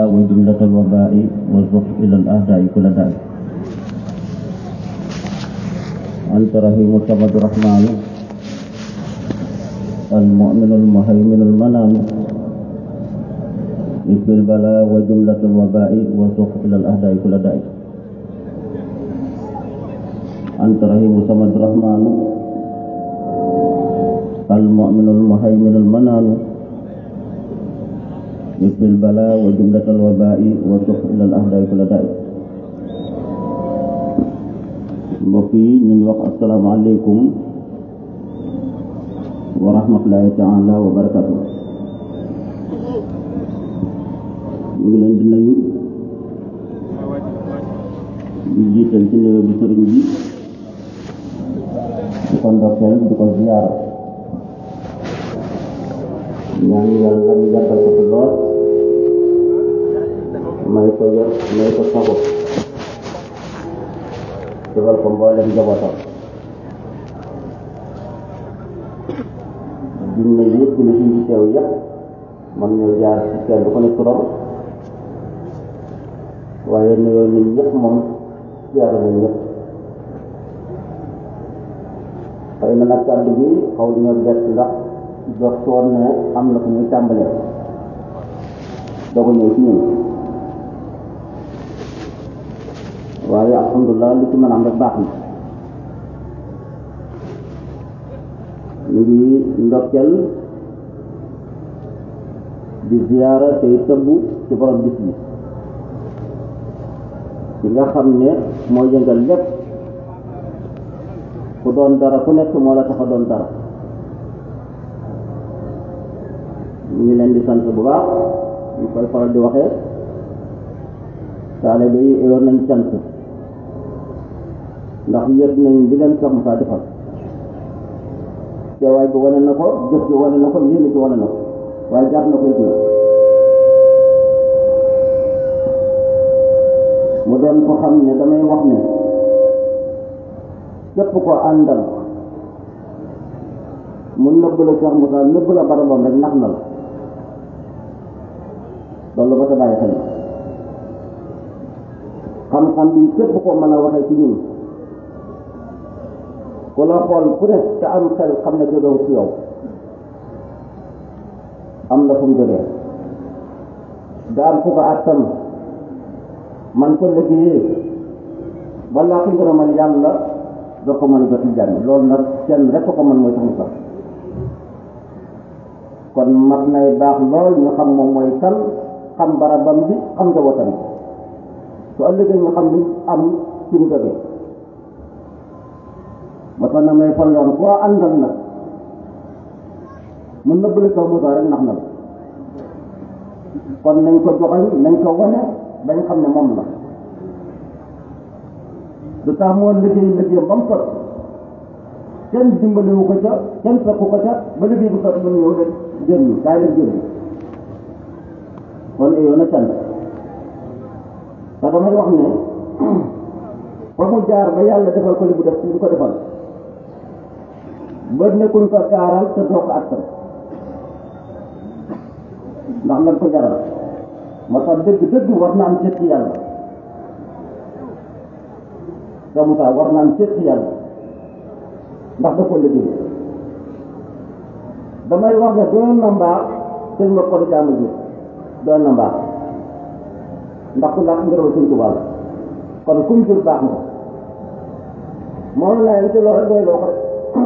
وجملة الوباء والزق إلى الأهداء كل داء أنت رحيم الصمد الرحمن المؤمن المهيمن المنان في البلاء وجملة الوباء والزق إلى الأهداء كل داء أنت رحيم الصمد الرحمن المؤمن المهيمن المنان يكفي البلاء وجملة الوباء والسخ إلى الأهداء كل داء mbokk yi ñu ngi wax asalaamaaleykum wa rahmatulahi taala wa barakatu ñu ngi leen di nuyu di jiital ci nuyoo bi sëriñ bi di ko ndokkeel di ko ziyaara ñaan yàlla ñu yàggal ko fi lool may ko yor may ko sago defal ko mboolem njabootam junne yëpp li fi teew yëpp man ñoo jaar ci kenn du ko ne turam waaye nuyoo ñun ñëpp moom jaar nañ ñëpp xëy na nag kàddu bi xaw ñoo bett ndax jox woon ne am na fu muy tàmbalee doog a ñëw ci ñun waaye alhamdulilah li ci mën a am rek baax na ñu ngi ndokkeel di ziyaara tey tëbbu ci borom bis bi ci nga xam ne moo yëngal lépp ku doon dara ku nekk moo la tax a doon dara ñu ngi leen di sant bu baax ñu koy faral di waxee taalibe yi yoon nañ sant ndax yëg nañ li leen Cheikh Moussa defal teewaay bi wane na ko jëf bi wane na ko yéene ci wane na ko waaye jaar na koy dina mu doon ko xam ne damay wax ne képp ko àndal mu nëbb la Cheikh Moussa nëbb la barabam rek nax na la loolu ba ta bàyyi xel xam-xam bi képp ko mën a waxee ci ñun ku la xool ku ne te am xel xam ne jógewu ci yow am na fu mu jógee daan fu ko attan man ko liggéeyee balaa ko ngërëmal yàlla doo ko mën a jot jàmm loolu nag kenn rek ko mën mooy tax mu sax kon mat nay baax lool ñu xam moom mooy kan xam barabam bi xam njabootam bi su ëllëgee ñu xam li am ci mu jógee ba tax na may falloon koo àndal nag mu nëbbali sax Moussa rek nax na la kon nañ ko joxañ nañ ko wane bañ xam ne moom la du tax moo liggéey liggéeyam ba mu sot kenn dimbaliwu ko ca kenn fekku ko ca ba liggéey bu sot mu ñëw de génn kaay leen génn kon yow na cant te damay wax ne fa mu jaar ba yàlla defal ko li bu def li ko defal ba nekkuñ ko gaaral te doo ko attan ndax lan ko jaral moo tax dëgg dëgg war na am cët ci yàlla te Moussa war na am cët ci yàlla ndax da ko liggéey damay wax ne doon na mbaax sëñ ma ko jaamu ji doon na mbaax ndax ku làq ngërëma sëñ Tuubaa la kon kum jur baax nga moom laa yem ci loolu rek doy loo ko rek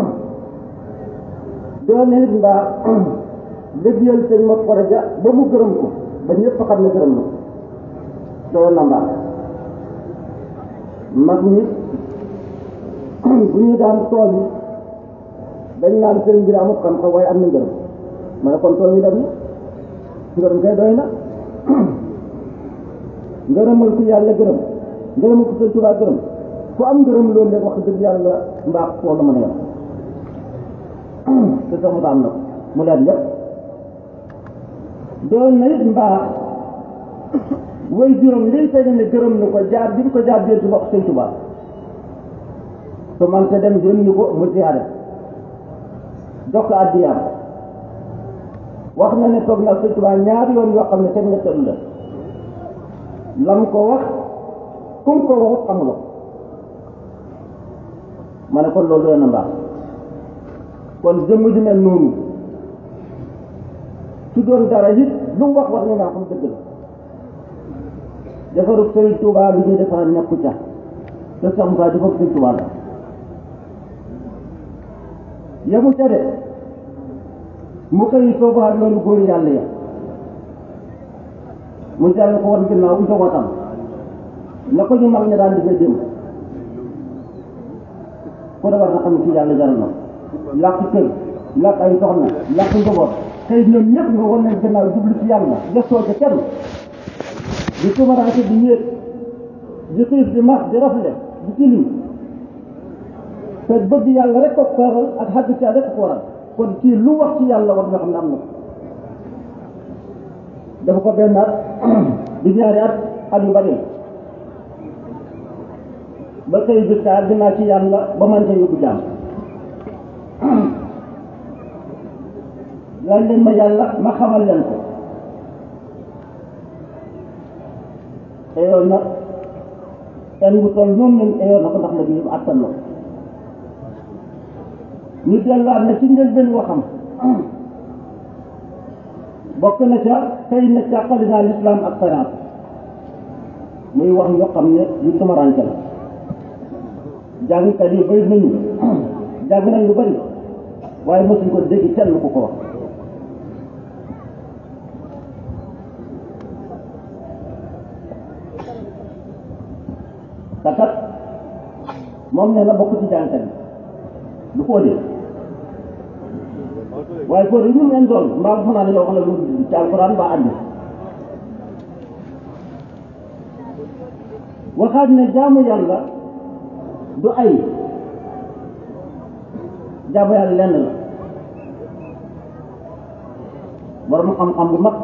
doon na it mbaax liggéeyal sëñ ma ko ja ba mu gërëm ko ba ñëpp xam ne gërëm na doon na mbaax mag ñi bu ñu daan tooñ dañ naan sëriñ bi amut xam-xam waaye am na ngërëm ma ne kon tooñ yi dem na ngërëm kay doy na ngërëmal ku yàlla gërëm ngërëmal ku sëñ Tuubaa gërëm ku am ngërëm loolu léegi wax dëgg yàlla mbaax foo la mën a yem te sax mu am na ko mu leen lépp doon na it mbaax way juróom liy tey ne gërëm na ko jaar bi ko jaar jël ci bopp sëñ Tuubaa su man te dem yónni ko mu ziyaare jox ko addiyaam wax na ne toog na sëñ Tuubaa ñaari yoon yoo xam ne teg nga tëdd la lam ko wax kum ko waxut xamuloo ma ne kon loolu doy na mbaax kon jëmm ju mel noonu su doon dara it lu mu wax war na naa xam dëgg la defaru Sëriñ Tuubaa li ñuy defara nekku ca te sax mu kaa defaru Sëriñ Tuubaa la yemu ca de mu xëy soobaat loolu góor yàlla ya mu jàll ko woon ginnaaw njabootam na ko ñu mag ña daan defee démb ku ne war na xam ne ci yàlla jaral na làkk kër làkk ay soxna làkk njaboot xëy ñoom ñëpp nga wan leen ginnaaw jublu ci yàlla gëstoo ca kenn di tumaraake di yéeg di xiif di mar di rafle di tilim te bëgg yàlla rek ko feeral ak xaddu ca rek ko waral kon kii lu wax ci yàlla war nga xam ne am na dafa ko benn at di ñaari at at yu bari ba xëy bis ka dinaa ci yàlla ba man ca yóbbu jaam laaj leen ma yàlla ma xamal leen ko eyoon na en bu toll noonu leen eyoon na ko ndax la bi yëpp attan na ko ñu delluwaat na ci njëlbeen waxam bokk na ca xëy na càqali naa lislaam ak sariat muy wax yoo xam ne yu tumaranke la jàngkat yi bëri nañu jàng nañ lu bëri waaye mosuñ ko dégg kenn ku ko wax te kat moom nee na bokk ci jàngkat yi du ko dee waaye góor yi ñu ngeen doon mbaa bu fanaan yoo xam ne lu ci alquran ba àddi waxaat ne jaamu yàlla du ay jaamu yàlla lenn la borom xam-xam bu mag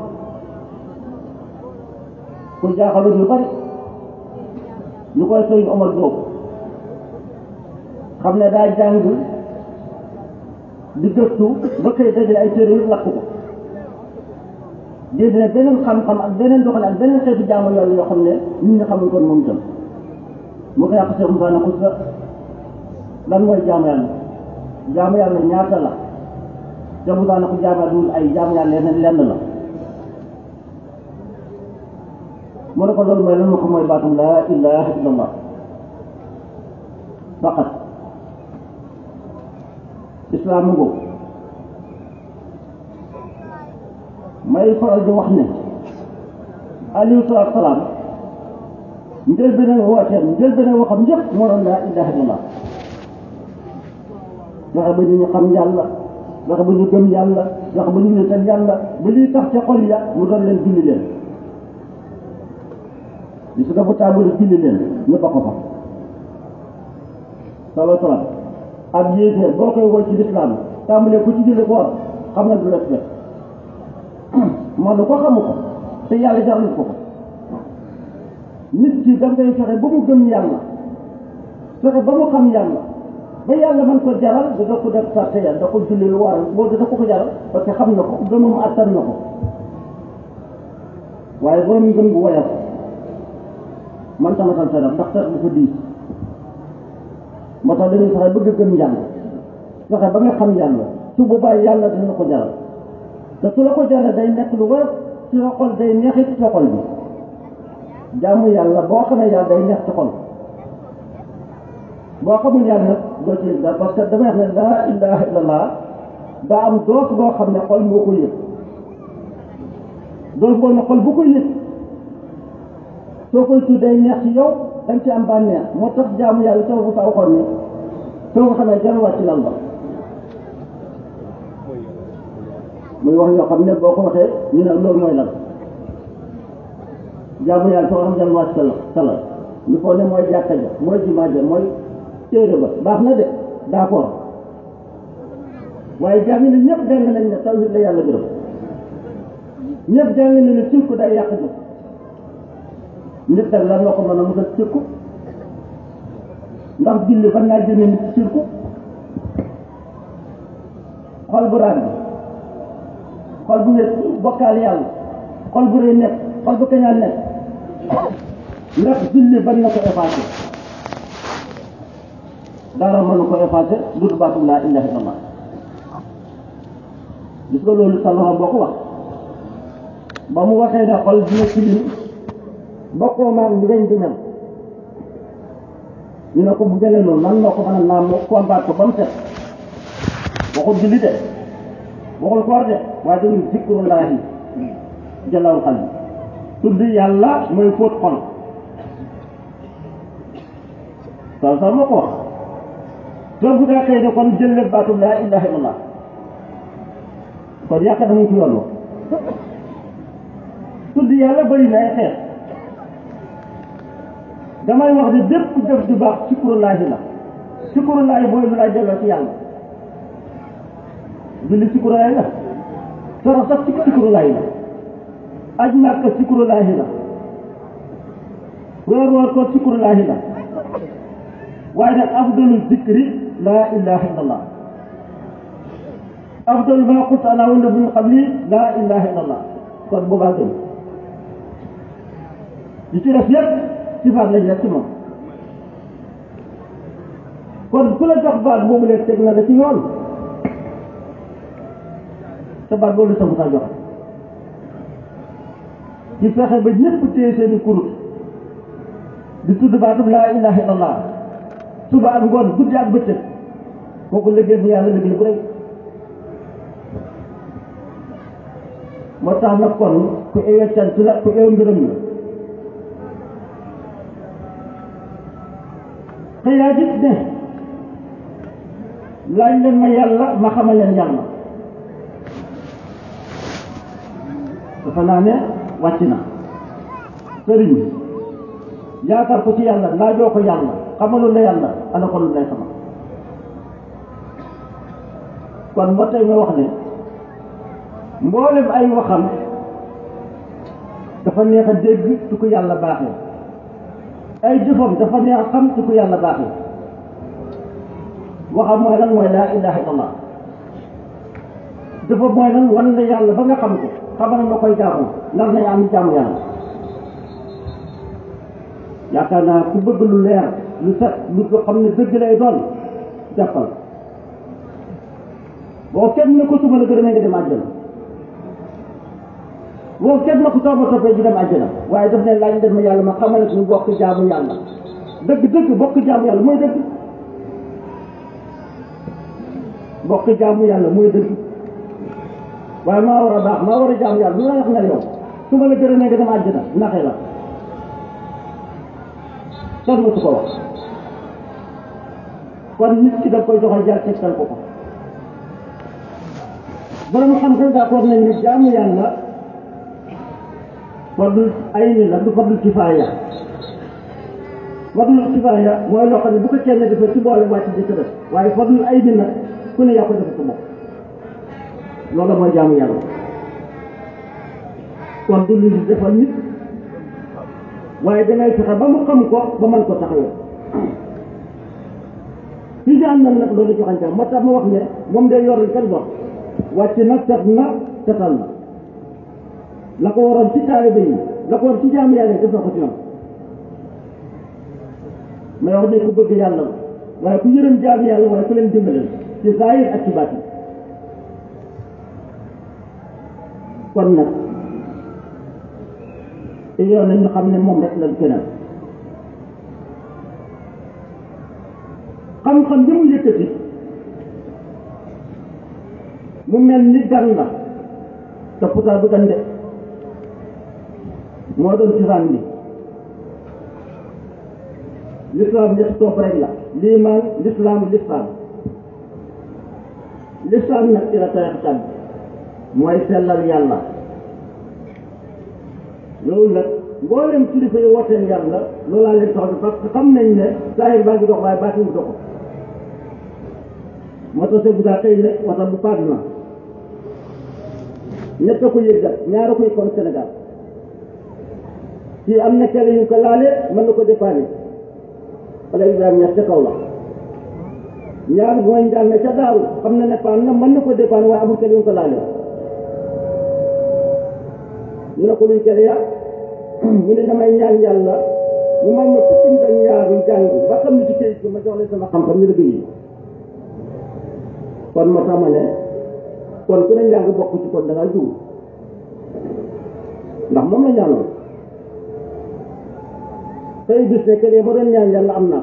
ku jaaxalu ñu bari ñu koy sëriñ Omar Diop xam ne daa jàng di gëstu ba koy dajale ay téere yu lakk ko génne beneen xam-xam ak beneen doxale ak beneen xeetu jaamu yàlla yoo xam ne nit ñi xamuñ kon moom itam mu ko yàq Cheikh Moussa na xus la lan mooy jaamu yàlla jaamu yàlla ñaata la Cheikh Moussa na ko jaamu yàlla dul ay jaamu yàlla leneen lenn la mu ne ko loolu mooy lan ma ko mooy baatum laa ilaha illallah faqat islaam ngo may faral di wax ne alayhi salaatu salaam njël beneen wooteem njël beneen waxam yëpp moo doon laa ilaha illallah fexe ba ñu xam yàlla fexe ba ñu gëm yàlla fexe ba ñu wéetal yàlla ba liy tax ca xol ya mu doon leen julli leen li su dafa tàmbali julli leen ñu ba ko fa salaa salaam ak yéeféer boo koy woo ci lislaam tàmbalee ku ci julli ko war xam na du respect man ko xamu ko te yàlla jaral ko ko nit ki da ngay fexe ba mu gëm yàlla fexe ba mu xam yàlla ba yàlla man ko jaral da ko def sarte yàlla da ko julli lu waral boo da ko ko jaral parce que xam na ko gëmam attan na ko waaye borom ngëm bu woyof man tamatal sa ndax tax bu ko diis moo tax dañuy fexe bëgg gëm yàlla fexe ba nga xam yàlla su boobaa yàlla dina ko jaral te su la ko jaral day nekk lu woyof ci sa xol day neexit ci sa xol bi jaamu yàlla boo xamee yàlla day neex ci xol boo xamul yàlla nag doo ci dara parce que damay wax ne laa ilaha illallah daa am doos boo xam ne xol moo ko yëg doos boo ne xol bu ko yëg soo koy tudd day neex ci yow dañ ci am bànneex moo tax jaamu yàlla soo bu sa waxoon ne soo ko xamee jarul wàcc lal ba muy wax yoo xam ne boo ko waxee ñu ne loolu mooy lan jaamu yàlla soo xam jarul wàcc sa sa lal ñu foog ne mooy jàkka ja mooy jumaa ja mooy téere ba baax na de d'accord waaye jàng ne ñëpp jàng nañ ne tawhid la yàlla gërëm ñëpp jàng nañ ne sirku day yàq jëf nit nag lan la ko mën a mos a sirku ndax julli fan naa génne nit sirku xol bu raag bi xol bu nekk bokkaal yàlla xol bu rëy nekk xol bu kañaan nekk ndax julli bañ na ko effacé dara mën na ko effacé lu dul baatu laa ilaha illallah gis nga loolu salama boo ko wax ba mu waxee ne xol dina tilim bokkoo maag ñi ngañ di mel ñu ne ko bu jëlee noonu nan noo ko mën a naam mu combat ko ba mu set waxul julli de waxul koor de waaye dañuy zikrullaahi jëlawul xal bi tudd yàlla mooy fóot xol sal sal moo ko wax soo bu daa xëy ne kon jël leen baatu laa ilaha illallah kon yaakaar na mu ngi ci yoon wa tudd yàlla bëri na ay xeet damay wax ne bépp jëf ju baax sikkurullaahi la sikkurullaahi mooy lu lay delloo ci yàlla julli sikkurullaahi la soro sax ci sikkurullaahi la aj màkka sikkurullaahi la weer woor ko sikkurullaahi la waaye nag afdalu zikri laa ilaha illallah afdalu maa qultu ana wa nabiyyu min qabli laa ilaha illallah kon boobaa gën li ci def yëpp sifaat lañ def ci moom kon ku la jox baat boobu leen teg na la ci yoon te baat boobu la sa musaa joxe ci fexe ba ñëpp téye seeni kurut di tudd baatub laa ilaha illallah suba ak ngoon guddi ak bëccëg kooku liggéey bu yàlla liggéey bu rëy moo tax nag kon ku ewe cant la ku ewe ngërëm la te yaa gis ne laaj leen ma yàlla ma xamal leen yàlla dafa naa ne wàcc na sëriñ yaakaar ko ci yàlla laajoo ko yàlla xamalul la yàlla ana ko lu lay xamal kon ba tey nga wax ne mboolem ay waxam dafa neex a dégg su ko yàlla baaxee ay jëfam dafa neex a xam su ko yàlla baaxee waxam mooy lan mooy laa ilaha illallah jëfam mooy lan wan la yàlla ba nga xam ko xamal na koy jaamu ndax nañ am jaamu yàlla yaakaar naa ku bëgg lu leer lu set lu ko xam ne dëgg lay doon jàppal boo kenn na ko suba la gërëmee nga dem àjjana boo kenn na ko soo ma toppee ji dem àjjana waaye daf ne laaj leen ma yàlla ma xamal ne ñu bokk jaamu yàlla dëgg dëgg bokk jaamu yàlla mooy dëgg bokk jaamu yàlla mooy dëgg waaye maa war a baax maa war a jaamu yàlla lu la wax nga yow su ma la gërëmee nga dem àjjana naxee la kenn mu su ko wax kon nit ki da koy joxal jaar tegtal ko ko borom xam-xam d'accord nañ ne jaamu yàlla fardul ayni la du fardul kifaaya fardul kifaaya mooy loo xam ne bu ko kenn defee ci boole wàcc di ko def waaye fardul ayni nag ku ne yaa ko defe sa bopp loolu mooy jaamu yàlla kon du lu ñu defal nit waaye dangay fexe ba mu xam ko ba mën ko taxawee ci jaan nag nag loolu joxañ moo tax ma wax ne moom day yor kenn wax wàcc na set na setal na la ko waroon ci taalibe yi la ko waroon ci jaamu yàlla def na ko ci ñoom mais wax ne ku bëgg yàlla la waaye ku yërëm jaamu yàlla waaye ku leen dimbale ci zaahir ak ci baatin kon nag te yow nañu xam ne moom rek lañ gënal xam-xam bi mu yëkkati mu mel ni gan la te pourtant du gan de moo doon cosaan bi l'islam ñetti topp rek la liimaan l'islam l'islam l'islam nag ci la tarixa bi mooy sellal yàlla loolu nag mboolem kilifa yi wooteel yàlla loolaa leen tax bi parce que xam nañ ne saahir baa ngi dox waaye baatin bi doxul moo tax bu daa xëy ne wata bu paag na ñett a ko yëggal ñaar a koy kon Sénégal kii am na kele yu ko laale mën na ko dépanne wala Ibrahima ñett ca kaw la ñaar mooy njàng ca daaru xam na ne paan na mën na ko dépanne waaye amul kele yu ko laale ñu ne ko luy kele yaa mu ne damay ñaan yàlla mu may ma fukki nit ak ñaar yu jàng ba xam ne ci këyit gi ma jox leen sama xam-xam ñu liggéey kon moo tax ma ne kon ku ne njàng bokk ci kon da ngaa jiw ndax moom la ñaanoon tey bis ne que ma doon ñaan yàlla am naa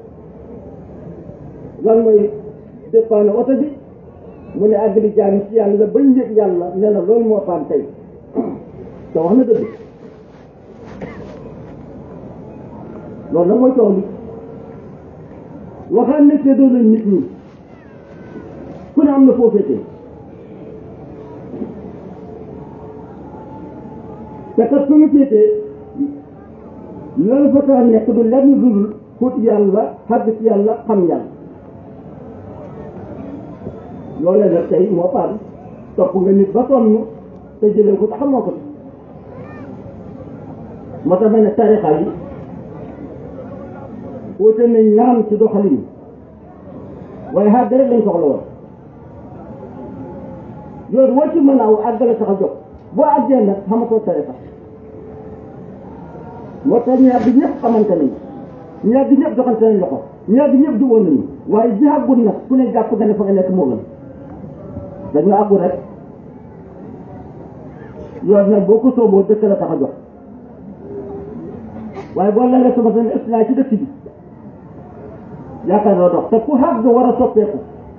lan mooy dépanne oto bi mu ne àgg di jaam ci yàlla bañ yëg yàlla nee na loolu moo paan tey te wax na dëgg loolu nag mooy coow li waxaan ne seedoo nañ nit ñi ku ne am na foo féete te kat fu mu féetee loolu fa tax nekk du lenn lu dul xut yàlla xàgg ci yàlla xam yàlla loolee nag tey moo paan topp nga nit ba sonn te jëlee ko te xamoo ko moo tax ma ne tarixa yi wute nañ naan ci doxalin waaye xàgg rek lañ soxla woon yoon woo ci mën a aw àggale tax a jóg boo àggee nag xamatoo tarixa moo tax ñaar bi ñëpp xamante nañ ñaar bi ñëpp joxante nañ loxo ñaar bi ñëpp juboon nañu waaye ji àggul nag ku ne jàpp nga ne fa nga nekk moo gën dañu àggul rek yoon nag boo ko sooboo dëkk la tax a jox waaye boo lalee sama seen estinaa ci dëkk bi yaakaar naa dox te ku àgg war a soppeeku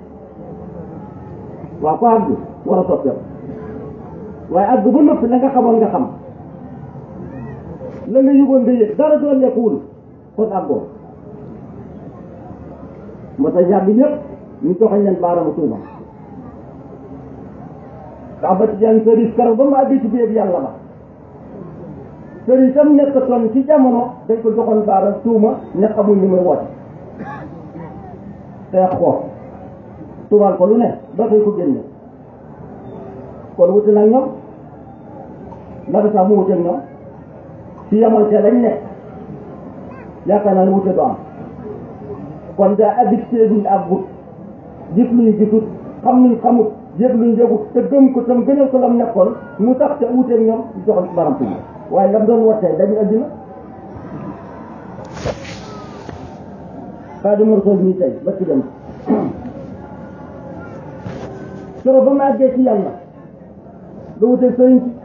waaw ku àgg war a soppeeku waaye àgg ba noppi la nga xamoon nga xam la nga yëgoon nga yëg dara doon lekkuwul kon àggoo moo tax ñaar bi ñëpp ñu joxañ leen baaraamu tuuma ndax ba ci yan sëriñ karo ba mu àggee ci biir yàlla ba sëriñ tam nekkatoon ci jamono dañ ko joxoon baaraam tuuma ne xamul ni muy woote xeex ko tuumaal ko lu ne ba koy ko génne kon wuti nag ñoom naka sax mu wuteeg ñoom ci yamante lañ nekk yaakaar naa ne wute du am kon daa addicté duñ ak but gis luñ gisut xam luñ xamut yëg luñ yëgut te gëm ko tam gënal ko lam nekkoon mu tax te wuteeg ñoom joxoon ci baram tuuti waaye lam doon wootee dañu addina Xaadimu Rasuul ñii tey ba ci dem soro ba ma àggee ci yàlla nga wuteeg sëriñ si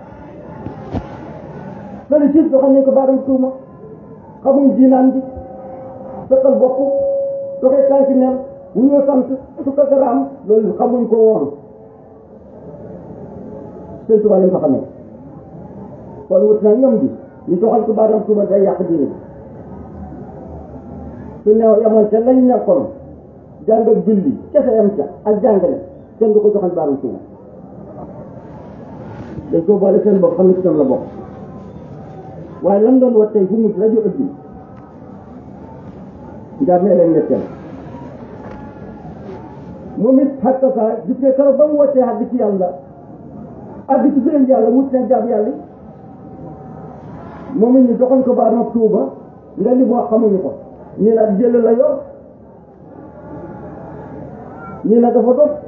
sëriñ si doxal nañ ko baaram tuuma xamuñ diinaan bi sëqal bopp doxee tànki neen wu ñoo sant su ko garaam loolu xamuñ ko woon sëriñ Tuubaa lañ ko xamee kon wut naa ñoom bi ñu doxal ko baaram tuuma day yàq diine bi su neew yamoon ca lañ nekkoon jàng ak julli kese yam ca ak jàngale kenn du ko joxal baaram tuuma dañ ko boole seen bopp xam ne ci tam la bokk waaye lan doon wax tey fu mu rajo ëpp njaar mee leen netteel moom it xatta saa gis nga keroog ba mu wootee àgg ci yàlla àgg ci biir yàlla wut seen jaab yàlla moom it ñu doxal ko baaraam tuuba nga li moo xamuñu ko ñii nag jël la yor ñii nag dafa dof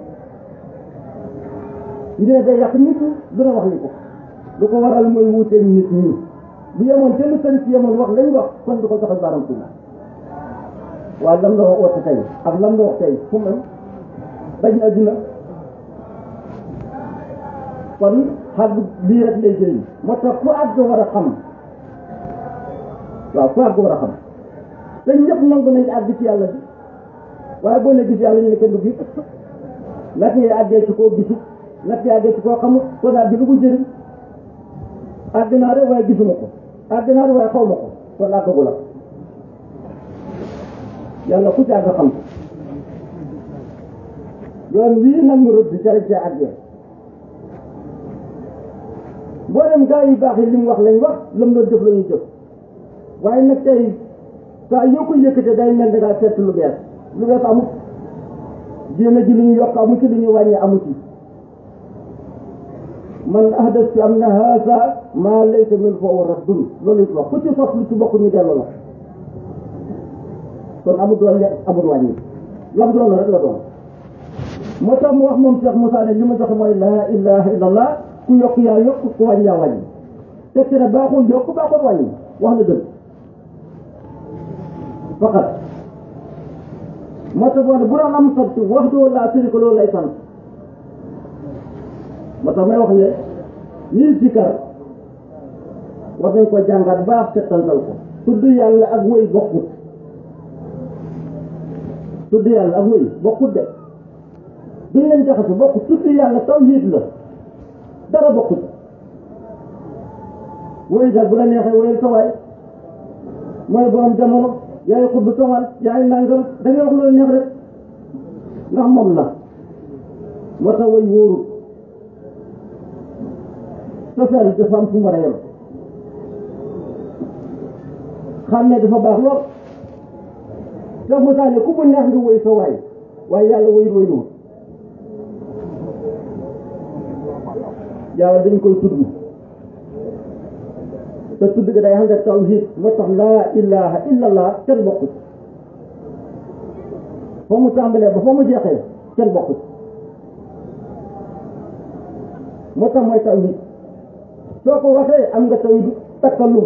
ñii nag day yàq nit ñi du na wax li ko lu ko waral mooy wuuteeg nit ñi bu yemoon te lu sëriñ si yemoon wax lañ wax kon du ko joxal baaram tuuba waaye lam la wax woote tey ak lam la wax tey fu mu bañ na adduna kon xàgg lii rek lay jëriñ moo tax ku àgg war a xam waaw ku àgg war a xam te ñëpp nangu nañ àgg ci yàlla bi waaye boo ne gis yàlla ñu ne kenn du gis naka ngay àggee ci koo gisu naka ngay àggee ci koo xamul kon àgg lu ko jëriñ àgg naa rek waaye gisuma ko àgg naa rek waaye xaw ma ko kon àggagu la yàlla ku ci àgg xam ko yoon wii nag mu rëdd ca ca àggee boo dem gaa yu baax yi li mu wax lañ wax lam doon jëf la ñuy jëf waaye nag tey saa yoo ko yëkkatee day mel da ngaa seet lu bees lu bees amut diina ji lu ñu yokk amu ci lu ñu wàññi amu ci man ahdas fi am na haasa maa laysa min fa wa raddun loolu it wax ku ci sos lu ci bokk ñu delloo la kon amul doon le amul wàññi lam doon rek la doon moo tax mu wax moom Cheikh Moussa ne li ma joxe mooy laa ilaha illallah ku yokk yaa yokk ku wàññi yaa wàññi teg ci ne baaxul yokk baaxul wàññi wax na dëgg faqat moo tax boo ne bu doon am sant wax doo laa sëri ko loolu lay sant moo tax may wax ne ñii sikkar war nañ ko jàngat baax settantal ko tudd yàlla ak wëy bokkut tudd yàlla ak wëy bokkut de duñ leen jaxase bokkut tudd yàlla tawhiid la dara bokkut wëy daal bu la neexee wëyal sa waay mooy borom jamono yaay xudd somal yaay nangam da ngay wax loolu neex rek ndax moom la moo tax wëy wóorut sofeel dafa am fu mu war a yem xam ne dafa baax lool Cheikh Moussa ne ku mu neex nga wëy sa waay waaye yàlla wëyut wëyut yàlla dañ koy tudd te tudd gi day ànd ak tawhid moo tax laa ilaha illa allah kenn bokkut fa mu tàmbalee ba fa mu jeexee kenn bokkut moo tax mooy tawhid soo ko waxee am nga tawhid takkallum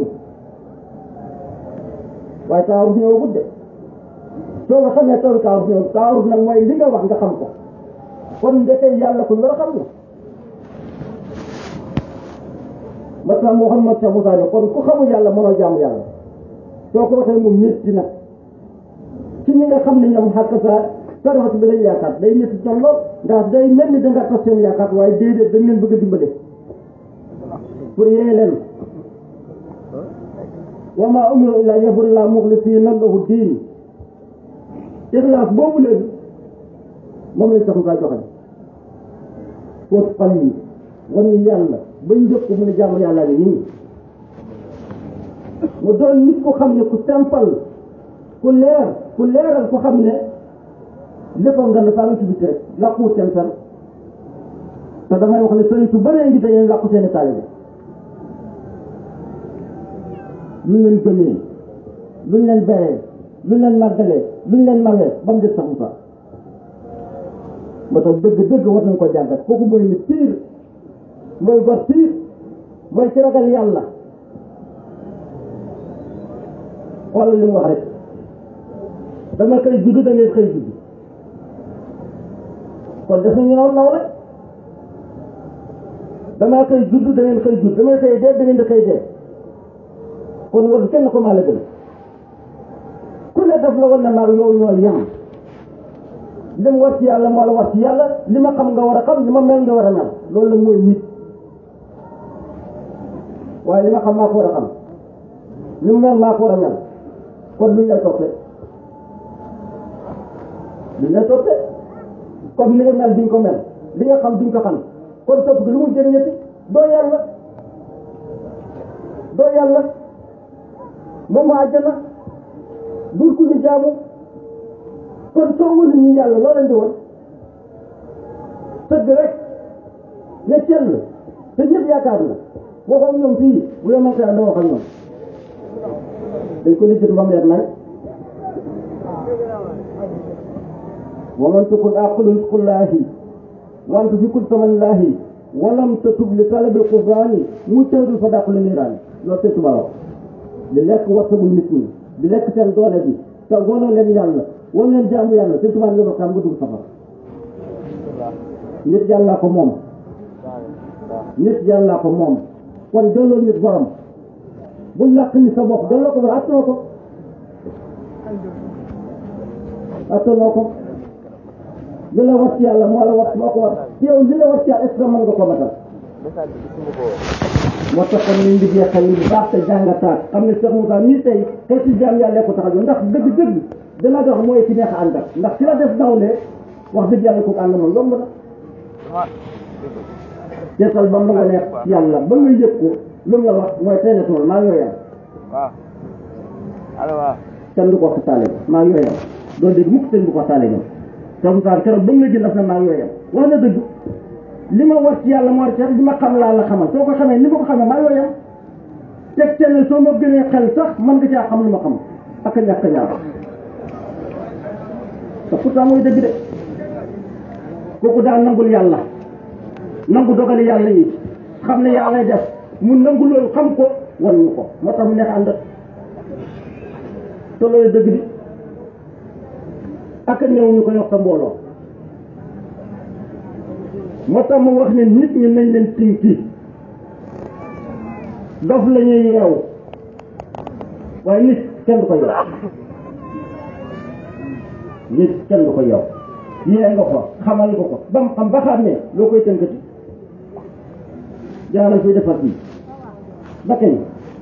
waaye taaruf ñëwagut de soo ko xamee taw taaruf ñëw taaruf nag mooy li nga wax nga xam ko kon ndekee yàlla ku war a xam la ma tax Muhammad Cheikh Moussa ne kon ku xamul yàlla mënoo jaamu yàlla soo ko waxee moom métti nag ci ñi nga xam ne ñoom xàq saa sarafat bi lañ yaakaar day métti ñoom lool ndax day mel ni da nga tas seen yaakaar waaye déedéet dañ leen bëgg a dimbale pour yee leen wa maa umiru illaa liya'budullaaha muxlisiina lahu diin ixlaas boobu leen moom lañ sax Moussa joxe fóot xol yi wan ñu yàlla bañ njëkk mu ne jaamu yàlla ni nii mu doon nit ku xam ne ku simple ku leer ku leeral ku xam ne léppam nga ne saa nga ci biti rek làquwut seen fen te damay wax ne sëriñ su bëree ngi dañuy làqu seeni taalibe luñ leen gëmee luñ leen beree luñ leen màggalee luñ leen mawee ba mu des sax mu sax moo tax dëgg dëgg war nañ ko jàngat kooku mooy ni piir mooy gor piir mooy ci ragal yàlla xoolal li mu wax rek dama koy judd da ngeen xëy judd kon def nañu naw naw rek damaa koy judd da ngeen xëy judd damay xëy dee da ngeen di xëy dee kon war kenn ko maa la gën ku ne def la war na maag yow ñooy yem li mu war ci yàlla moo la war ci yàlla li ma xam nga war a xam li ma mel nga war a mel loolu la mooy nit waaye li ma xam maa ko war a xam li mu mel maa ko war a mel kon luñ lay toppee luñ lay toppee comme li nga mel duñ ko mel li nga xam duñ ko xam kon topp gi lu mu jëriñati doo yàlla doo yàlla moom moo àjjana dur ku ñu jaamu kon soo wëlu ñu yàlla loo leen di woon tëgg rek ne cell te ñëpp yaakaar la waxoon ñoom fii bu yow man koy doo wax ak ñoom dañ ko lijjati ba mu leer nañ wa man tukun aqlu rizqullahi wa anta fi kulli samanillahi wa lam tatub li talabil qudrani mu tëdul fa dàqu li niiraani loolu sëñ Tuubaa wax di lekk warsagul nit ñi di lekk seen doole bi te wonoo leen yàlla won leen jaamu yàlla sëñ Tuubaa nga xam nga dugg safar nit yàllaa ko moom nit yàllaa ko moom kon delloo nit borom bu làq ni sa bopp delloo ko borom attanoo ko attanoo ko li la war ci yàlla moo la war moo ko war ci yow li la war ci yàlla est ce que mën nga ko matal moo tax kon ñu ngi jeexal li bu baax te jàngataat xam ne Cheikh Moussa mii tey xëy si jaam yàlla ko tax a ndax dëgg-dëgg dana dox mooy ci neex a àndal ndax ci la def nawle wax dëgg yàlla kooku ànd moom yomb na seetal ba mu nga neex yàlla ba nga yëg ko lu mu la wax mooy tey ne tool maa ngi yooyam waaw allo waaw kenn du ko wax taale maa ngi yooyam doo dégg mukk sëñ bu ko taale ñoom Cheikh Moussa keroog ba mu la jël daf na maa ngi yooyam wax na dëgg li ma war ci yàlla moo war ci li ma xam laa la xamal soo ko xamee ni ma ko xamee maa yooyam teg te ne soo ma gënee xel sax mën nga caa xam lu ma xam ak a ñàkk a ñaar te pourtant mooy dëgg de kooku daal nangul yàlla nangu dogali yàlla yi xam ne yàlla lay def mu nangu loolu xam ko wan ñu ko moo tax mu neex ànd te loolu dëgg di ak a néew ñu koy wax sa mbooloo moo tax mu wax ne nit ñi nañ leen tinki dof la ñuy yeewu waaye nit kenn du ko yeew nit kenn du ko yeew yee nga ko xamal nga ko ba mu xam ba xam ne loo koy tënkati jaaral fiy defar fii ba kañ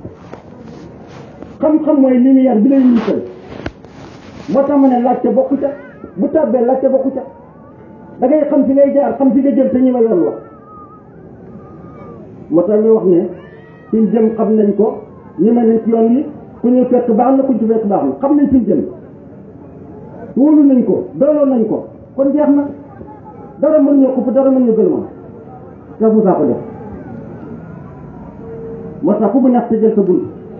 xam-xam mooy lumière bi lay niital moo tax ma ne laajte bokku ca bu tàbbee laajte bokku ca da ngay xam fi ngay jaar xam fi nga jëm te ñi ma yoon wax moo tax ñu wax ne fi ñu jëm xam nañ ko ñi ma nañ ci yoon yi ku ñu fekk baax na ku ñu ci fekk baax na xam nañ fi ñu jëm wóolu nañ ko dooloo nañ ko kon jeex na dara mën ñoo xupp dara mën ñu gën ma te Moussa ko def moo tax ku mu neex te jël sa bunt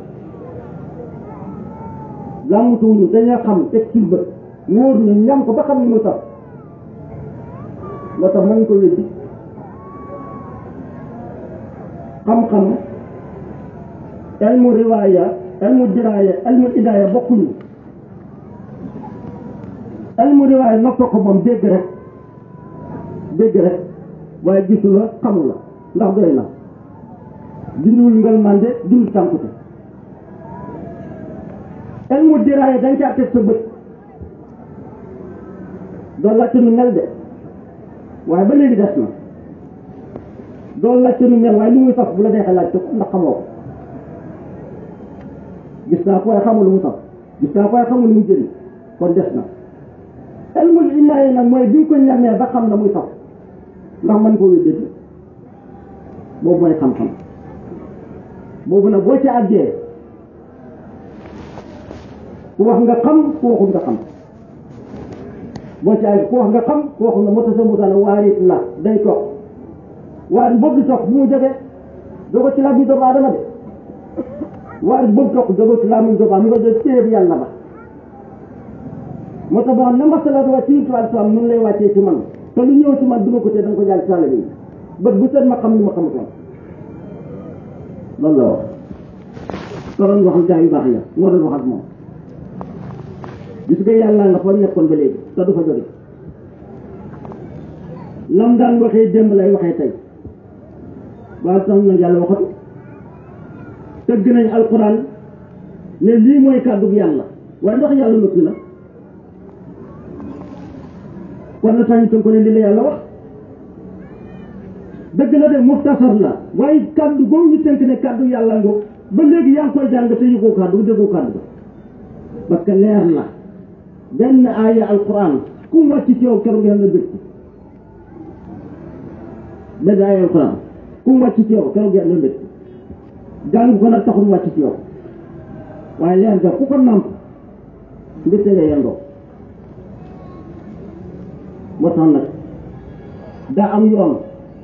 làmmutuwuñu dañoo xam teg ci bët wóor ñu ñam ko ba xam ni mu tax moo tax mën ko weddi xam-xam elmu riwaaya elmu diraaya elmu idaaya bokkuñu elmu riwaaya noppoo ko moom dégg rek dégg rek waaye gisu la xamu la ndax doy na dindiwul ngal mande dindiwul tànkute elmu diraaya dañ caa teg sa bët doo laajte nu mel de waaye ba léegi des na doo laajte nu mel waaye lu muy saf bu la deexee laajte ko ndax xamoo ko gis naa ko waaye xamul lu mu saf gis naa ko waaye xamul lu mu jëriñ kon des na elmul imaay nag mooy bi ñu ko ñamee ba xam na muy saf ndax mën koo wéddati boobu mooy xam-xam boobu nag boo ci àggee ku wax nga xam ku waxul nga xam boo ci àggee ku wax nga xam ku waxul nga moo tax sa musaana waarit la day toog waaye boobu di toog bu mu jógee dogo ci làmmiñ doomu aadama de waaye boobu toog dogo ci làmmiñ doomu aadama mu nga jël téere yàlla ba moo tax boo xam ne masala wàcc ci yuntuwàl salaam nun lay wàccee ci man te lu ñëw ci man duma ko tee da nga ko jàll ci taalibe yi bët bu set ma xam li ma xamutoon loolu la wax te doon wax gaa yu baax ya moo doon wax ak moom gis nga yàlla nga fa nekkoon ba léegi te du fa jóge lam daan waxee démb lay waxee tey waaye tax nag yàlla waxatu tëgg nañ alquran ne lii mooy kàddu yàlla waaye ndax yàlla noppi na kon na tax ñu tënk ko ne lii la yàlla wax dëgg la de muxtasar la waaye kàddu googu ñu tënk ne kàddu yàlla ngo ba léegi yaa ngi koy jàng te yëgoo kàddu déggoo kàddu ga parce que leer la benn aaya alquran ku mu wàcc ci yow keroog yàlla bëgg benn aaya alquran ku mu wàcc ci yow keroog yàlla bëgg jàng ko nag taxul mu wàcc ci yow waaye leer ga ku ko namp mbégte nga yendoo moo tax nag daa am yoon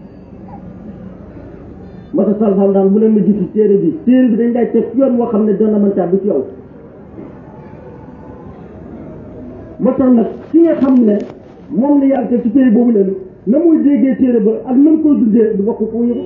moo tax salfal daan bu leen ma gis téere bi téere bi dañ lay teg yoon moo xam ne dana mën tàbbi ci yow moo tax nag ki nga xam ne moom la yàlla teg ci téere boobu leen na muy déggee téere ba ak na mu koy dundee du bokk ko yëgu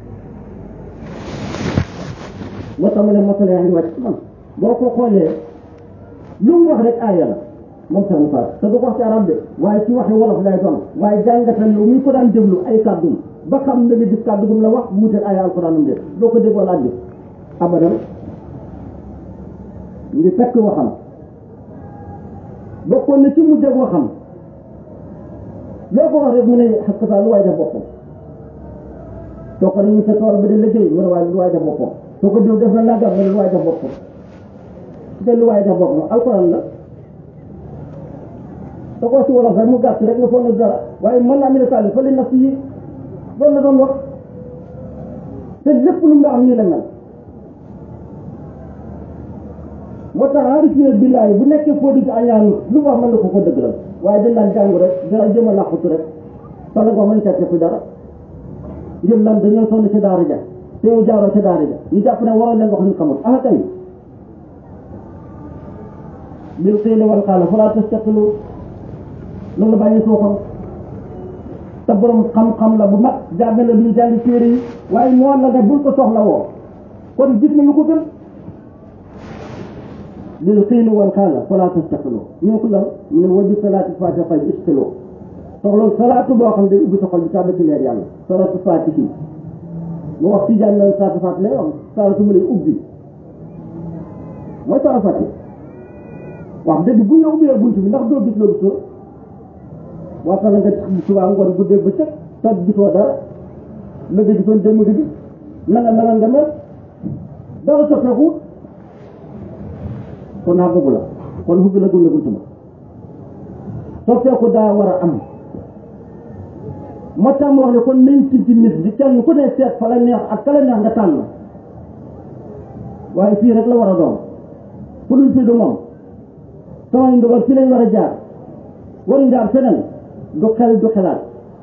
moo tax mu ne masala yaa ngi wàcc man boo ko xoolee lu mu wax rek aaya la moom sax mu faat te du ko wax ci arab de waaye ci waxi wolof lay doon waaye jàngatal yow mi ko daan déglu ay kàddum ba xam na nga gis kàddu gum la wax mu wuteeg ay alxuraanam de doo ko déggoo laaj bi abadan ngi fekk waxam bokkoon na ci mu dégg waxam loo ko wax rek mu ne xas saa lu waay def boppam soo ko dañu sa tool ba di liggéey mu ne waay lu waay def boppam soo ko diw def na nagam mu ne lu waay def boppam te lu waay def boppam alxuraan la te ko si wolof rek mu gàtt rek nga foog na dara waaye mën naa amee taal fa li naf yi loolu la doon wax te lépp lu nga am nii la mel moo tax arifine billaay bu nekkee foo di ci añaan lu wax mën na ko ko dëggalal waaye dañ daan jàngu rek dara jëm a làqutu rek fa la ko mën tette fi dara ngir lan dañoo sonn ci daara ja te yow jaaroo ci daara ja ñu jàpp ne waroon leen wax ñu xamul ah kay bil qiili wal qaala falaa tastaqilu loolu la bàyyi soo xam te borom xam-xam la bu mag jàng na lu jàng téere yi waaye moo la ne bul ko soxla woo kon gis na lu ko gën lil xiinu wal xaala fala tastaqiloo ñoo ko lan mu ne wa bi salaati fatiha fay istiloo soxla salaatu boo xam ne day ubbi sa xol bi tàbbi ci leer yàlla salaatu fatihi mu wax ci jàng na salaatu fatiha lay wax salaatu mu lay ubbi mooy salaatu fatiha wax dëgg bu ñu ubbee bunt bi ndax doo gis loo gisoo waxtaan nga subaa ngoon guddee ba cëg toog gisoo dara la nga gisoon démb gi gis na nga meloon nga mel dara soppeeku kon naa bëgg la kon hubbi la gun la bunt ba soppeeku daa war a am moo tax mu wax ne kon nañ ci ci nit di kenn ku ne seet fa la neex ak ka la neex nga tànn waaye fii rek la war a doon fu luñ fii du moom samay ndogal fii lañ war a jaar waruñ jaar feneen du xel du xelaat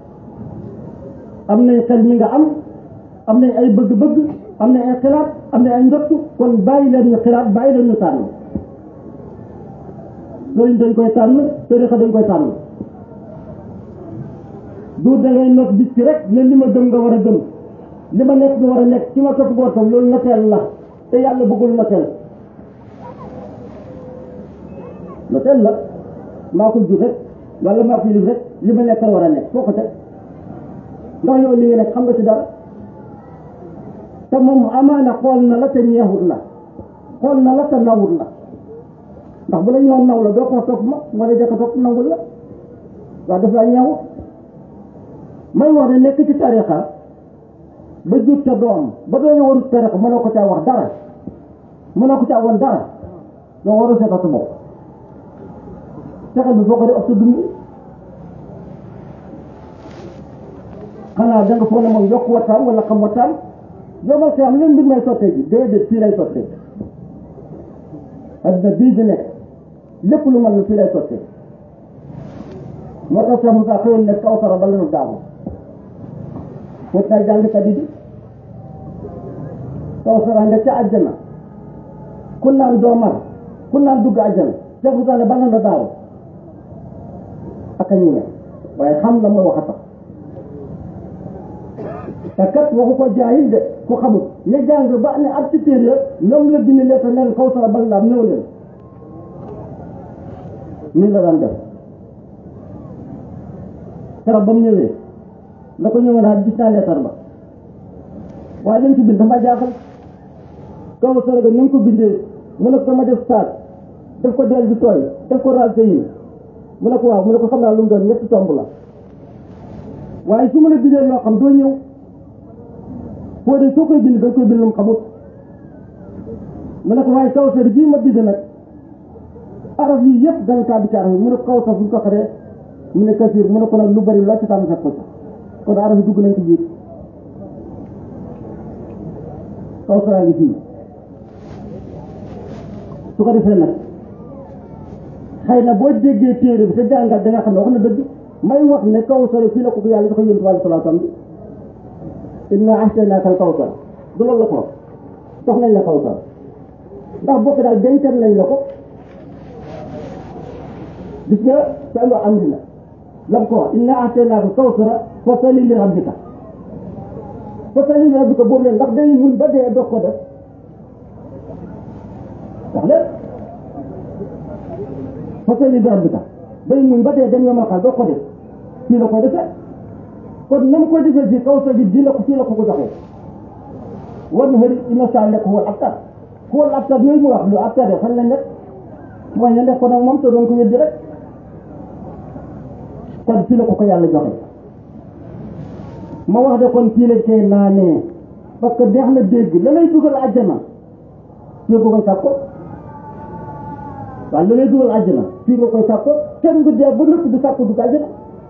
am nañ xel mi nga am am nañ ay bëgg-bëgg am nañ ay xelaat am nañ ay njottu kon bàyyi leen ñu xelaat bàyyi leen ñu tànn sëriñ dañ koy tànn tarixa dañ koy tànn du da ngay not bis ci rek ne li ma gëm nga war a gëm li ma nekk nga war a nekk ci ma topp boo tam loolu noteel la te yàlla bëggul noteel noteel la maa ko jur rek wala maa ko yilif rek li ma nekk war a nekk foo ko teg ndax yow li nga nekk xam nga ci dara te moom amaana xool na la te ñeexut la xool na la te nawut la ndax bu la ñëwoon naw la doo ko topp ma moo la jëkk topp nangul la waaw daf laa ñeexut may wax ne nekk ci tarixa ba jut ca doom ba doon warut tarixa mënoo ko caa wax dara mënoo ko caa woon dara doo waru seeta sa bopp fexeel bi foo ko def ak sa dund xanaa da nga foog ne moom yokk wattaam wala xam wattaam yomal xiyam leen mbir may sottee ji déedéet fii lay sottee adduna bii di nekk lépp lu mën fii lay sottee moo tax Cheikh Moussa xëyoon ne kaw sara ba lanu daamu foot naa jàngkat yi di kaw sara nga ca àjjana ku naan doo mar ku naan dugg àjjana Cheikh Moussa ne ba lanu daaw ak a ñime waaye xam la mooy wax a tax te kat waxu ko jaayil de ku xamul ne jàng ba ne ab ci téere ñoom la dindi leen te neen kaw sara bal laam ñëw leen nii la daan def keroog ba mu ñëwee la ko ñëwee naa gis naa leetar ba waaye lañ ci bind dafa jaaxal kaw sara ga ñu ngi ko bindee mu ne ko dama def saat def ko del di tooy def ko raal yi mu ne ko waaw mu ne ko xam naa lu mu doon ñetti tomb la waaye su ma la bindee loo xam doo ñëw foo de soo koy bind da nga koy bind lu mu xamut mu ne ko waaye kaw sara bii ma bind nag araf yi yëpp danga kaa bi ci araf yi mu ne ko kaw sara fu ñu ko xaree mu ne kasiir mu ne ko nag lu bari loo ci tàmm fekk ko ci kon araf yi dugg nañ ci biir kaw sara ngi fii su ko defee nag xëy na boo déggee téere bi te jàngat da nga xam ne wax na dëgg may wax ne kaw sara fii la ko ko yàlla dafa yónni wàllu salaatam bi inna ahsaynaaka al kawsar du loolu la ko jox nañ la kawsar ndax bokk daal dencal nañ la ko gis nga salo am dina lam ko wax inna ahsaynaaka al kawsara fa salli li rabbika fa salli li rabbika boobu leen ndax day muñ ba dee doog ko def wax leen fa salli li rabbika day muñ ba dee dem yomal xaal doog ko def fii la koy defee kon na mu koy defee fii kawsar bi di la ko fii la ko ko joxee war na xëri inna saa nekk wal abtar wal abtar yooyu mu wax lu abtar de fan la nekk mooy ne nekk ko nag moom te doon ko weddi rek kon fii la ko ko yàlla joxe ma wax de kon fii lañ koy naanee parce que neex na dégg la lay dugal àjjana fii nga koy sàkko waaw la lay dugal àjjana fii nga koy sàkko kenn du dee ba nëpp du sàkko dugg àjjana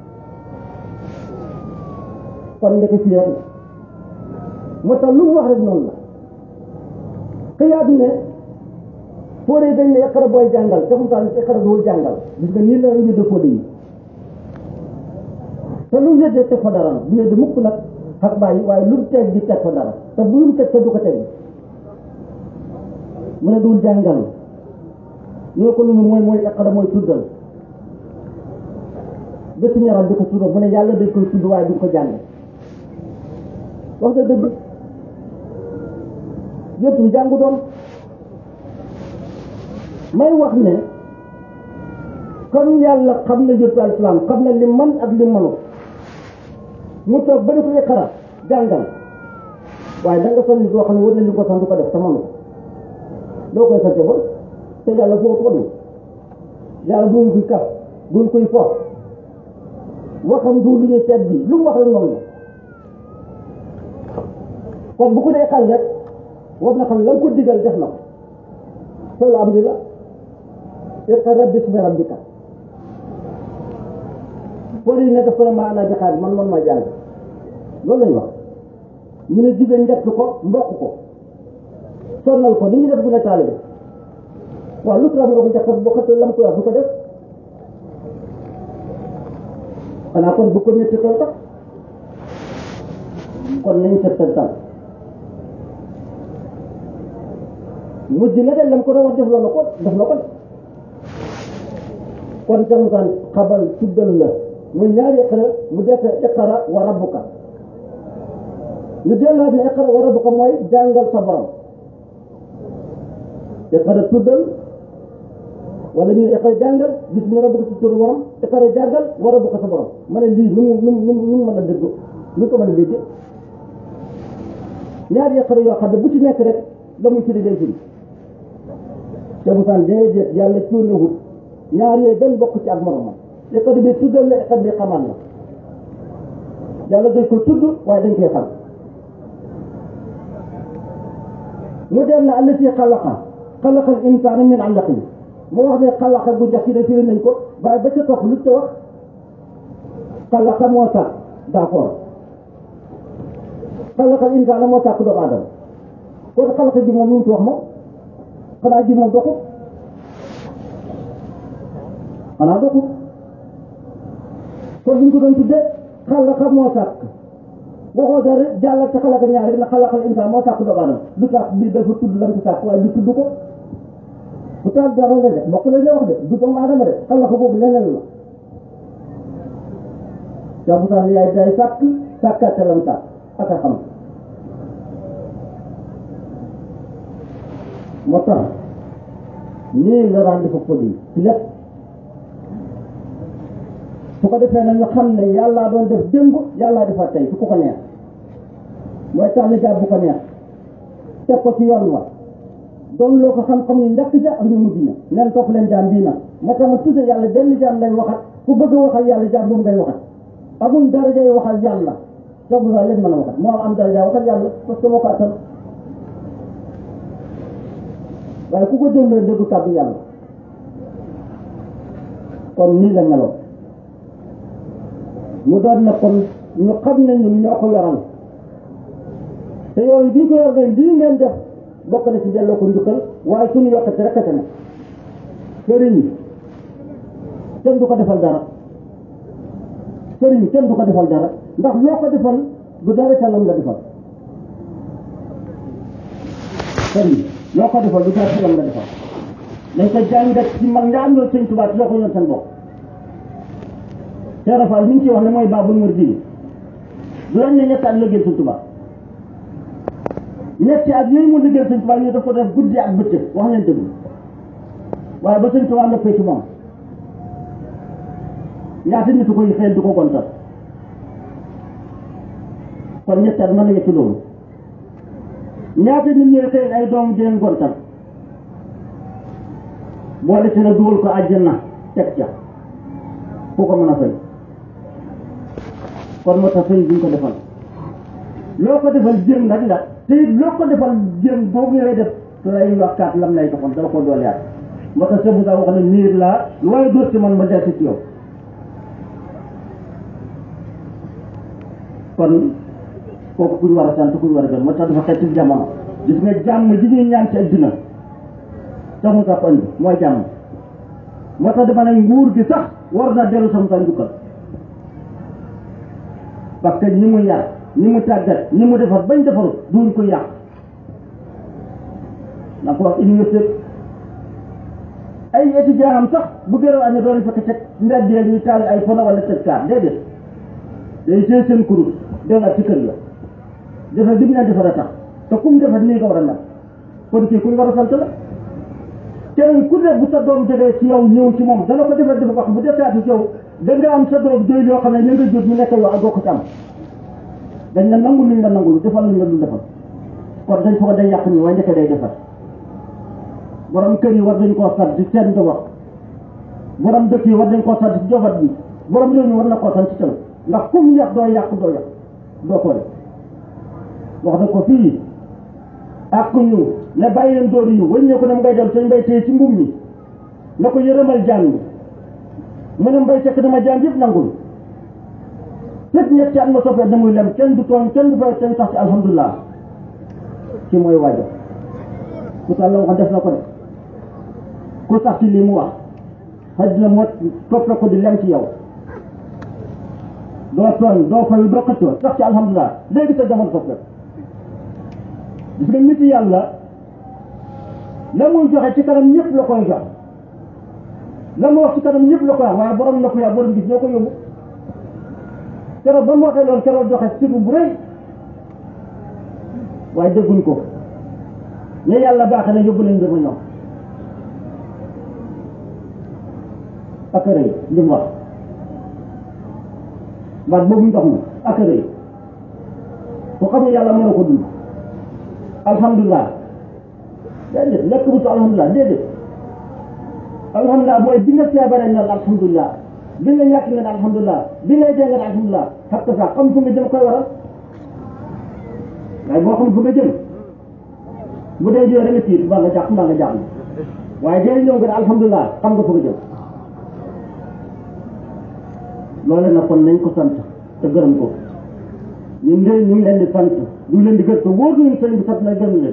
kon ndeke fii rek la moo tax lu mu wax rek noonu la xiyaat ne foo dee dañ ne iqra booy jàngal te mu taal iqra duwul jàngal gis nga nii la ñu de fóode yi te lu weddee teg fa dara nag bu weddi mukk nag xak bàyyi waaye lu mu teg di teg fa dara te bu lu mu teg te du ko teg mu ne duwul jàngal ñoo ko lu mu mooy mooy iqra mooy tuddal bés ñu yaram di ko tudd mu ne yàlla dañ koy tudd waaye duñ ko jàng wax nga dëgg yëpp ñu jàngu doon may wax ne comme yàlla xam na yëpp al islam xam na li man ak li mënu mu toog ba di ko iqara jàngal waaye da nga son nit yoo xam ne war na li ko sant du ko def te mënu ko loo koy sante ba te yàlla foofu ko du yàlla duñ koy kaf duñ koy fo waxam du lu ñuy seet bi lu mu wax rek moom la kon bu ko dee xal rek war na xam la nga ko digal def na ko solu am di la iqra bismi rabbika pour yi ne daf ko ne maa ana bi xaar man man maa jàng loolu lañ wax ñu ne jigéen njett ko mbokk ko sonnal ko ni ñu def bu ne taalibe waaw lu tax nga ko njett boo xëttee lam ko wax du ko def xanaa kon bu ko métti tool tax kon nañ settantal mujj na de lam ko doon wax def la na ko def na ko de kon jamutaan xabal tuddal la muy ñaari iqra mu def iqra wa rabbuka ñu delluwaat ne iqra wa rabbuka mooy jàngal sa borom iqra tuddal wala ñu iqra jàngal gis ñu rabbuka sa turu borom iqra jàngal wa rabbuka sa borom ma ne lii nu mu nu mu nu mu mën a dégg nu ko mën a dégg ñaari iqra yoo xam ne bu ci nekk rek la muy firi day firi te bu saan déedéet yàlla cuunewut ñaar yooyu benn bokk ci ak moromam iqra bi tuddal la iqra bi xamal la yàlla dañ ko tudd waaye dañ koy xam mu dem na allati xalaqa xalaqa al insaana min alaqin mu wax ne xalaqa bu njëkk yi firi nañ ko waaye ba ca topp lu ca wax xalaqa moo sàkk d'accord xalaqa al insaana moo sàkk doomu aadama kon xalaqa ji moom lu mu ci wax moom xanaa ji moom doxut xanaa doxut kon buñ ko doon tuddee xalaqa moo sàkk waxoo dara jàllal te xalaqa ñaari na xalaqal insaan moo sàkk doomu aadama lu tax bii dafa tudd lam ci sàkk waaye lu tudd ko bu taal dara la de bokk la ñu wax de du doomu aadama de xalaqa boobu leneen la yaa bu taal yaay day sàkk sàkkaate lam sàkk ak a xam moo tax nii la daan dafa ko di ci lépp su ko defee nag ñu xam ne yàllaa doon def démb yàllaa defa tey su ko ko neex mooy tànn jàpp bu ko neex teg ko ci yoon wa doon loo ko xam-xam ñu njëkk ja ak ñu mujj ña nen topp leen jaam bii nag moo tax ma tudde yàlla benn jaam lay waxat ku bëgg a waxal yàlla jaam boobu ngay waxat amul daraja yi waxal yàlla soo bu leen mën a waxat moo am daraja waxal yàlla parce que moo ko attan waaye ku ko déglu déggu kàddu yàlla kon nii la meloon ñu doon na kon ñu xam ne ñun ñoo ko yoral te yooyu bii ko yor de lii ngeen def bokk na ci delloo ko njukkal waaye suñu yokkate rek a ca ne sëriñ kenn du ko defal dara sëriñ kenn du ko defal dara ndax loo ko defal du dara ca lam la defal sëriñ loo ko defal du dara ca lam la defal dañ ko jàngat ci mag nga am loolu sëñ Tuubaa loo ko yoon seen bopp Cheikh Fall li ñu ci wax ne mooy baabul muridiin du lañ ne ñetti at liggéey sëñ Tuubaa ñetti at yooyu mu liggéey sëñ Tuubaa ñu daf ko def guddi ak bëccëg wax leen dëgg waaye ba sëñ Tuubaa noppee ci moom ñaata nit koy xëy du ko gontal kon ñetti at mën na ci loolu ñaata nit ñooy xëy ay doom di leen gontal boole ci na dugal ko àjjana teg ca fu ko mën a fay kon moo tax sëñ bi ñu ko defal loo ko defal jéem nag la te it loo ko defal jéem boobu ngay def lay yokkaat lam lay doxal dala ko doole yaat moo tax sëñ Moussa wax ne niir laa lu waaye dóor ci man ma delsi ci yow kon kooku kuñ war a sant kuñ war a gën moo tax dafa xeeti jamono gis nga jàmm ji ñuy ñaan ci adduna sax mu sax andi mooy jàmm moo tax dama ne nguur gi sax war na dellu sama sa njukkal parce que ñi mu yar ñi mu tàggat ñi mu defar bañ defaru duñ ko yàq na ko wax université ay étudiant am sax bu gërëm amee doon fekk ca mbedd yi ñuy taal ay pono wala tëj kaar déedéet day téye seen kurus delluwaat ci kër la defar bi mu leen defar a tax te kum defar nii nga war a mel kon kii kuñ war a sant la keneen ku ne bu sa doom jógee ci yow ñëw ci moom dana ko defar dafa wax bu defaati ci yow da nga am sa doom doy yoo xam ne ñu nga jot mu nekk yow ak doo ko ci am dañ la nangu luñ la nangul defal luñ la dul defal kon dañ foog day yàq nii waaye njëkk day defar borom kër yi war dañ koo sant ci seen njaboot borom dëkk yi war dañ koo sant ci njaboot bi borom réew mi war na koo sant ci tamit ndax kum yàq doo yàq doo yàq doo ko def wax na ko fii ak ñu ne bàyyi leen dóor yi wëññee ko ne mu ngay dem sëñ mbay téye ci mbum mi na ko yërëmal jaan mi mu ne mbay fekk dama jaan yëpp nangul fekk ñetti at ma soppee damuy lem kenn du tooñ kenn du fay kenn sax ci alhamdulilah ci mooy waajo ku tax la waxoon def na ko de ku sax ci lii mu wax xaj na moo topp ko di lem ci yow doo tooñ doo fay doo xëccoo sax ci alhamdulilah léegi sa jamono soppee gis nga nit yàlla la muy joxe ci kanam ñëpp la koy jox la mu wax ci kanam ñëpp la koy wax waaye borom na ko yaa borom gis ñoo ko yóbbu keroog ba mu waxee loolu keroog joxe sibu bu rëy waaye dégguñ ko ne yàlla baax na yóbbu leen mbir ma ñoom ak rëy li mu wax baat boobu ndox mi ak rëy ko xam ne yàlla mën na ko dund alhamdulilah déedéet lekk bu ci alhamdulilah déedéet alhamdulilah mooy bi nga feebaree nga alhamdulilah bi nga ñàkk nga alhamdulilah bi ngay dee nga alhamdulilah xam nga sax xam fu nga jëm koy waral waaye boo xam fu nga jëm bu dee jëlee da nga tiit mbaa nga jàpp mbaa nga jàpp waaye dee ñëw nga ne alhamdulilah xam nga fu nga jëm loolu nag kon nañ ko sant te gërëm ko ñu ngi leen ñu ngi leen di sant ñu ngi leen di gërëm te wóor nañu sëñ bi sant na gërëm leen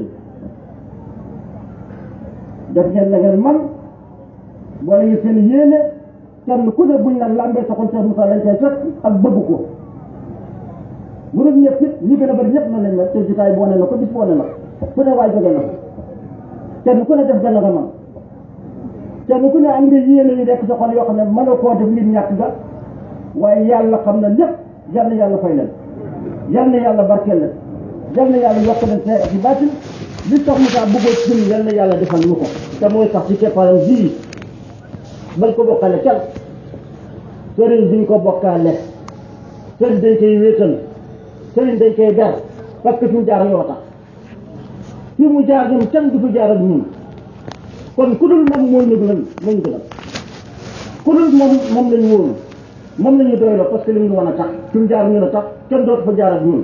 def ngeen la ngeen man boole ngi seen yéene kenn ku ne buñ la lambee sa xol Cheikh Moussa lañ koy fekk ak bëgg ko bu dul ñëpp it ñi gën a bëri ñëpp na lañ mel te jotaay boone na ko bis boone na ko ku ne waay jóge na ko kenn ku ne def gën a nga man kenn ku ne am nga yéene yi nekk sa xol yoo xam ne mën a koo def ngir ñàkk ga waaye yàlla xam na lépp yal na yàlla fay leen yal na yàlla barkeel leen yal na yàlla yokk leen see ci baatin li tax Moussa bëggoo ci ñun yal na yàlla defal ñu ko te mooy sax ci keppaaram bii bañ ko bokkale kenn sëriñ duñ ko bokkaale sëriñ dañ koy wéetal sëriñ dañ koy ber parce que fi mu jaar yoo tax fi mu jaar ñun kenn du fi jaar ak ñun kon ku dul moom mooy ñu gënal moo ñu gënal ku dul moom moom lañu wóolu moom lañu doyloo parce que li mu wan a tax fi mu jaar ñun a tax kenn dootu fa jaar ak ñun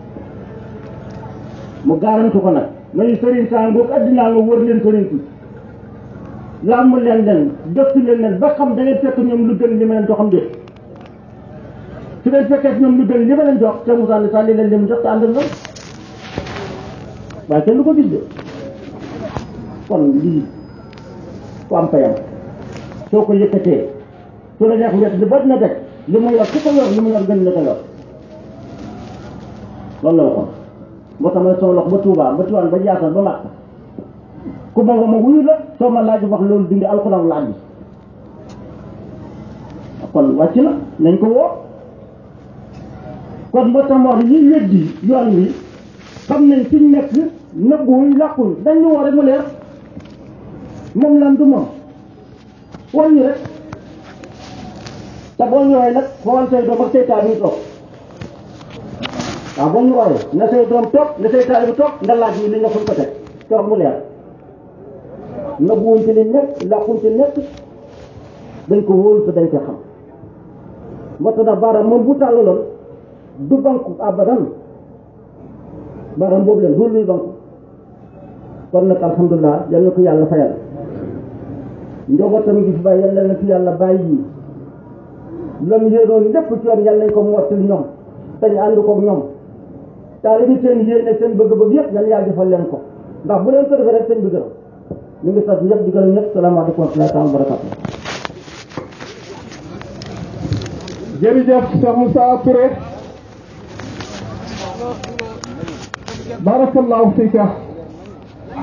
mu garantu ko nag nañu sëriñ saa ngoog addinaa nga wër leen sëriñ si làmb leen leen dëkk leen leen ba xam da ngeen fekk ñoom lu gën li ma leen joxam déet su ngeen fekkee ñoom lu gën li ma leen jox te Moussa ne sànni leen lim jox te ànd ak ñoom waaye kenn du ko gis de kon lii ku am payam soo ko yëkkatee su la neex wet li ba dina teg li mu yor ku ko yor li mu yor gën la ko yor loolu la waxoon moo tax ma ne sama lox ba Touba ba Tiwaan ba Jaasal ba Makka ku ma ma wuyu la soo ma laaj wax loolu dindi alxuraan laaj bi kon wàcc na nañ ko woo kon moo tax ma wax ñi weddi yoon wi xam nañ fi ñu nekk nëbbuwuñ làquñ dañ ñu woo rek mu leer moom lan du moom wol ñu rek te boo ñëwee nag xool say doom ak say taal yi toog waaw boo ñu wooyee na say doom toog na say taal bi toog nga laaj yi li nga fuñ ko teg toog mu leer nëbbuwuñ ci li nekk làquñ ci nekk dañ ko wóolu te dañ ko xam moo tax nag baaraam moom bu tàllaloon du banku abadan baaraam boobu leen du luy banku kon nag alhamdulilah yal na ko yàlla fayal njabootam gi fi bàyyi yal na fi yàlla bàyyi lam yéenoon lépp ci yoon yal nañ ko mottali ñoom te ñu ànd koog ñoom taali bi seen yéene seen bëgg-bëgg yëpp yal yàlla defal leen ko ndax bu leen ko defee rek seen bi gërëm ñu ngi sant ñëpp di gërëm ñëpp salaamaaleykum wa rahmatulah wa barakatu jërëjëf Cheikh Moussa Touré barakallahu fika